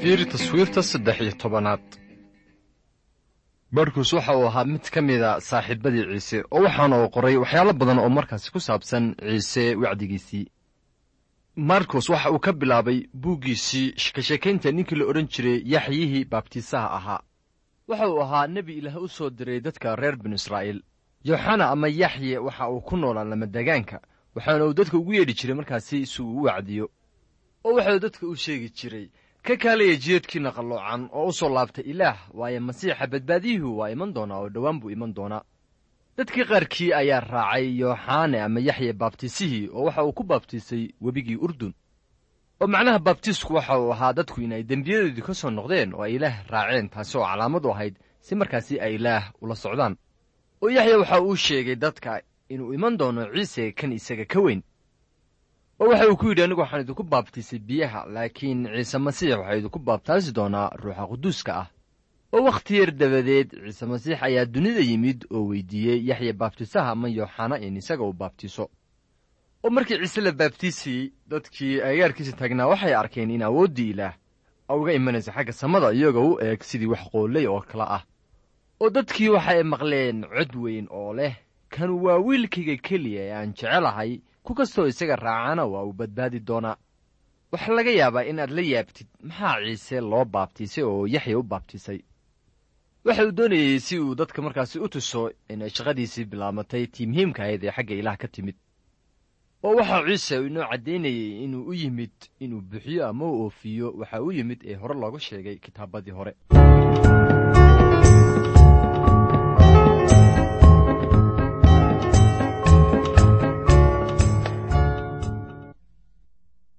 fiiri taswiirta saddex iyo tobanaad barkus waxa uu ahaa mid ka mida saaxiibadii ciise oo waxaana uu qoray waxyaalo badan oo markaasi ku saabsan ciise wacdigiisii markus waxa uu ka bilaabay buuggiisii ka sheekaynta ninkii la odhan jiray yaxyihii baabtiisaha ahaa waxa uu ahaa nebi ilaah u soo diray dadka reer binu israa'iil yooxana ama yaxye waxa uu ku noolaa lamadagaanka waxaana uu dadka ugu yeedhi jiray markaasi si uu u wacdiyo oo waxauu dadka u sheegi jiray ka kaalaya jiedhkiina qalloocan oo u soo laabtay ilaah waayo masiixa badbaadiyuhu waa iman doonaa oo dhowaan buu iman doonaa dadkii qaarkii ayaa raacay yooxane ama yaxye baabtiisihii oo waxa uu ku baabtiisay webigii urdun oo macnaha baabtiisku waxa uu ahaa dadku inay dembiyadoodii ka soo noqdeen oo ay ilaah raaceen taasi oo calaamad u ahayd si markaasi ay ilaah ula socdaan oo yaxya waxa uu sheegay dadka inuu iman doono ciise kan isaga ka weyn oo waxa uu ku yidhi anigu waxaan idinku baabtiisay biyaha laakiin ciise masiix waxaa idinku baabtaasi doonaa ruuxa quduuska ah oo wakhti yar dabadeed ciise masiix ayaa dunida yimid oo weydiiyey yaxya baabtiisaha ama yooxana in isaga uu baabtiiso oo markii ciise la baabtiisayey dadkii agaarkiisa taagnaa waxay arkeen in awooddii ilaah uga imanaysa xagga samada iyagoo u eeg sidii wax qooley oo kale ah oo dadkii waxay maqleen cod weyn oo leh kan waa wiilkayga keliya ee aan jecelahay ku kastoo isaga raacana waa uu badbaadi doonaa waxaa laga yaabaa inaad la yaabtid maxaa ciise loo baabtiisay oo yaxya u baabtiisay waxa uu doonayey si uu dadka markaasi u tuso inay shaqadiisii bilaabatay tii muhiimka ahayd ee xagga ilaah ka timid oo waxaa ciise inoo caddaynayey inuu u yimid inuu buxiyo ama u oofiyo waxa u yimid ee hore looga sheegay kitaabadii hore